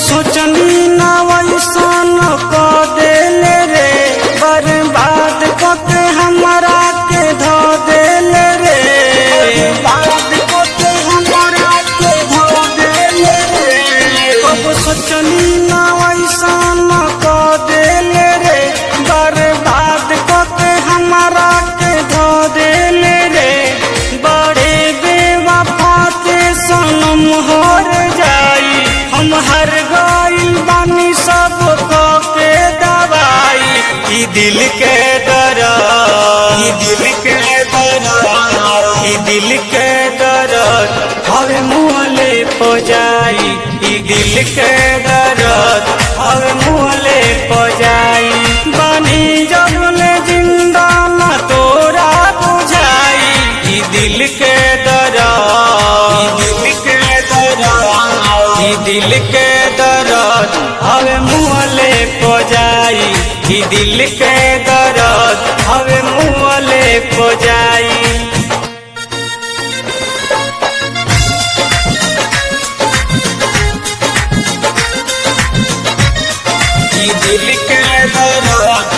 सोचनी ना वैसन क देले रे बर्बाद क के हमरा के धो देले रे बर्बाद क के हमरा के धो देले रे अब सोचनी ना वैसन क देले रे बर्बाद क के हमरा के धो देले रे बड़े बेवफा के सनम होर जाई हम हर गइल बानी सब क के दवाई ई दिल के दरा ई दिल के दरा ई दिल के दर्द हवे मुहले पो जाई ई दिल के दर्द हवे मुहले पो जाई बानी जबले जिंदा न तोरा बुझाई ई दिल के दरा ई दिल के दरा ई दिल के दर्द हवे मुहले पो जाई ई दिल के दर्द हवे मुहले पो जाई ई दिल के दर्द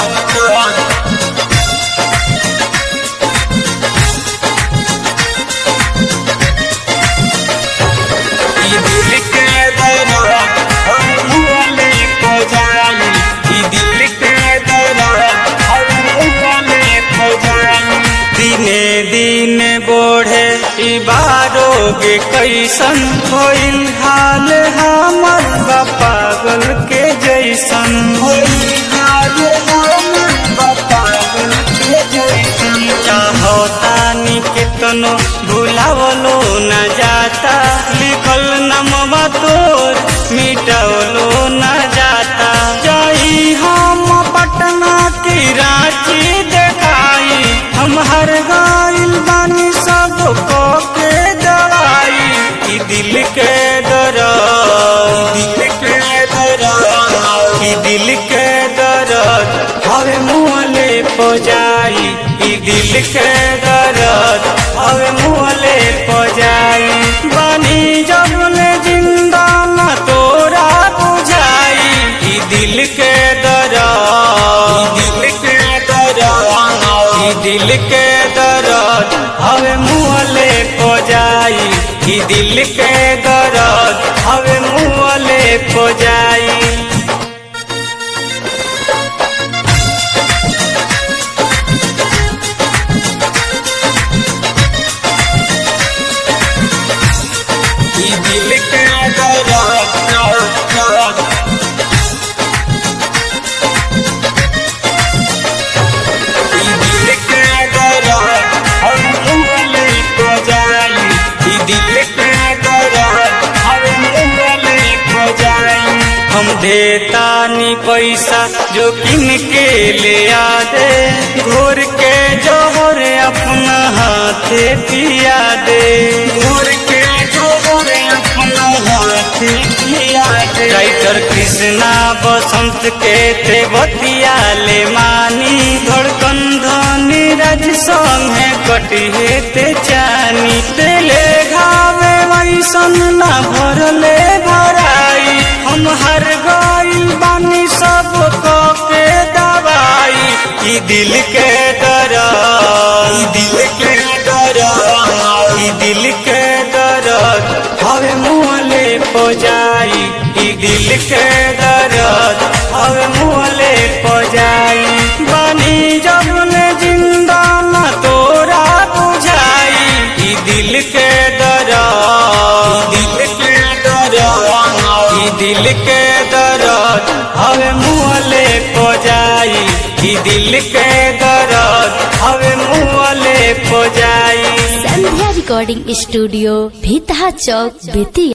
ई दिल के दर्द हम मुहले को जाई ई दिल के दर्द हम मुहले को जाई दिने दिन बढ़े ई बारोगे कैसन होइल हाल हमर बा पागल के जैसन होइल हाल हमर बा पागल के जैसन चाहो तानी केतनो भुलावलो न जाता लिखल नमवा तोर मिटवलो न जाता जाई हम पटना की रांची देखाई हम हर गाइल बानी सब को के दवाई ई दिल के दरा दिल के दरा ई दिल के दर्द हवे मुहले पो जाई ई दिल के दर्द हवे मुहले पो जाई बानी जबले जिंदा न तोरा बुझाई ई दिल के दरा ई दिल के दरा ई दिल के दर्द हवे मुहले पो जाई ई दिल के दर्द हवे मुहले पो जाई ई दिल के दर्द ई दिल के दर्द हम मुहले को जाई ई दिल के दर्द हम मुहले को जाई हम देतानी पैसा जो किन के ले आ दे घोर के जोहर अपना हाथे पिया दे घोर के जोहर अपना हाथे पिया दे राइटर कृष्णा बसंत के ते बतिया ले मानी धड़कन धनी राज संगे कटिहे ते चानी तेले घावे वैसन ना भरले भराई हम हर गइल बानी सब को के दवाई ई दिल के दरा ई दिल के दरा ई दिल के दर्द हवे मुहले पो जाई ई दिल के दर्द हवे मुहले पो जाई बानी जबले जिंदा न तोरा बुझाई ई दिल के दरा ई दिल के दरा ई दिल के दर्द हवे मुहले पो जाई ई दिल के दर्द हवे मुहले पो जाई संध्या रिकॉर्डिंग स्टूडियो भीतहा चौक बेतिया